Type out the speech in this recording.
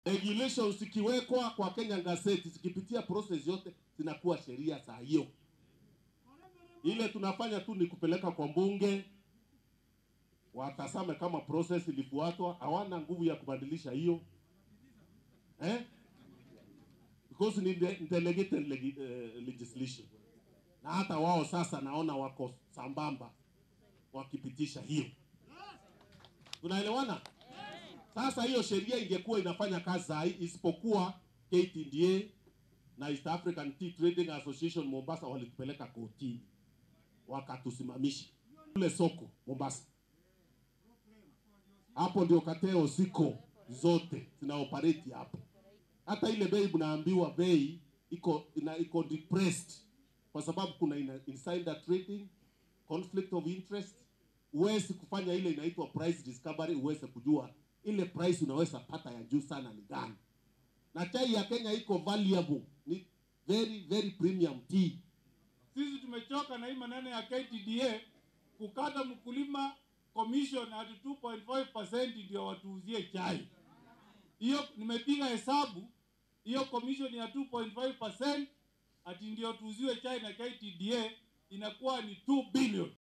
regulations zikiwekwa kwa Kenya Gazette zikipitia process yote zinakuwa sheria saa hiyo. Ile tunafanya tu ni kupeleka kwa mbunge watasame kama process ilifuatwa. Hawana nguvu ya kubadilisha hiyo eh? because ni de- delegated legi, uh, legislation, na hata wao sasa naona wako sambamba wakipitisha hiyo. Tunaelewana? Sasa hiyo sheria ingekuwa inafanya kazi saa hii, isipokuwa KTDA na East African Tea Trading Association Mombasa walitupeleka kotini wakatusimamisha kule soko Mombasa. Hapo ndio kateo ziko zote zina operate hapo. Hata ile bei mnaambiwa bei iko ina, iko depressed kwa sababu kuna ina, insider trading, conflict of interest. Huwezi kufanya ile inaitwa price discovery, uweze kujua ile price unaweza pata ya juu sana ni gani. Na chai ya Kenya iko valuable, ni very very premium tea. Sisi tumechoka na hii maneno ya KTDA kukata mkulima commission hadi 2.5% ndio watuuzie chai. Hiyo nimepiga hesabu, hiyo commission ya 2.5% ati ndio tuuziwe chai na KTDA inakuwa ni 2 billion.